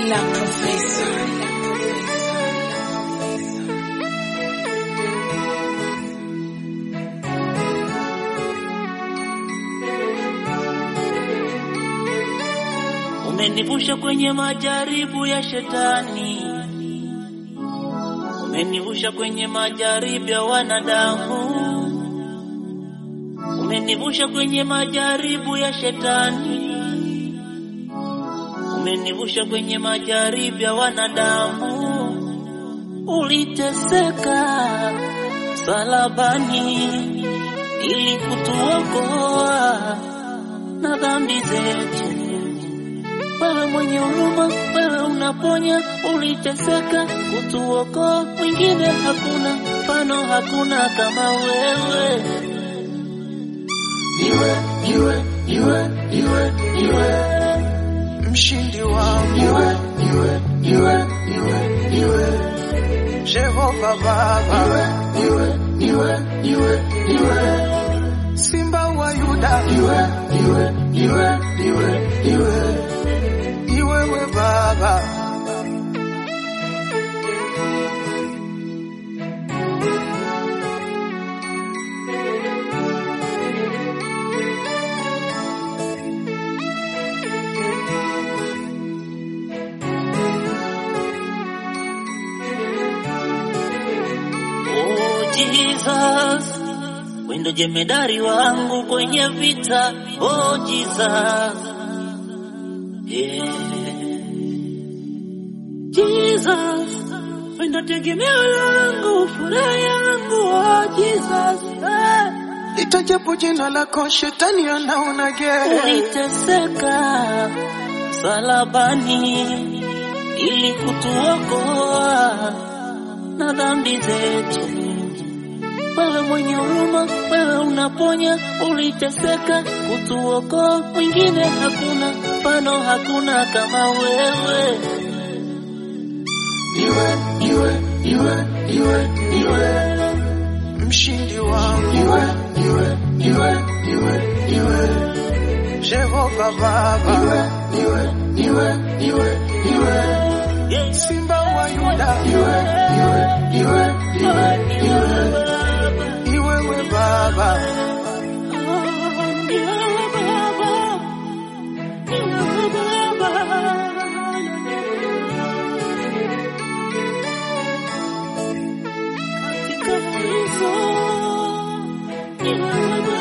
La Confessor. Umenivusha kwenye majaribu ya shetani, umenivusha kwenye majaribu ya wanadamu, umenivusha kwenye majaribu ya shetani, umenivusha kwenye majaribu ya wanadamu. Uliteseka salabani ili kutuokoa na dhambi zetu. Wewe mwenye huruma, wewe unaponya, uliteseka kutuokoa, mwingine hakuna, mfano hakuna kama wewe. Iwe, iwe, iwe, iwe, iwe, mshindi wangu. Iwe, iwe, iwe, iwe, iwe, Jehova Baba. Iwe, iwe, iwe, iwe, Simba wa Yuda. Iwe, iwe, iwe, iwe, iwe, iwewe Baba. Oh Jesus, wewe ndo jemedari wangu kwenye vita. Oh Jesus, yeah. Jesus, wewe ndo tegemeo langu, furaha yangu. Oh Jesus, eh. Itajapo jina lako shetani anaona gere. uliteseka salabani ili kutuokoa na dhambi zetu. Wewe mwenye huruma, wewe unaponya, uliteseka kutuokoa, mwingine hakuna, mfano hakuna kama wewe. Iwe, iwe, iwe, iwe, iwe, mshindi wangu. Iwe, iwe, iwe, iwe, iwe, Jehova Baba. Iwe, iwe, iwe, iwe, iwe, Yeah. Simba wa Yuda. Iwe, iwe, iwe, iwe, iwe, iwewe Baba. Katika hizo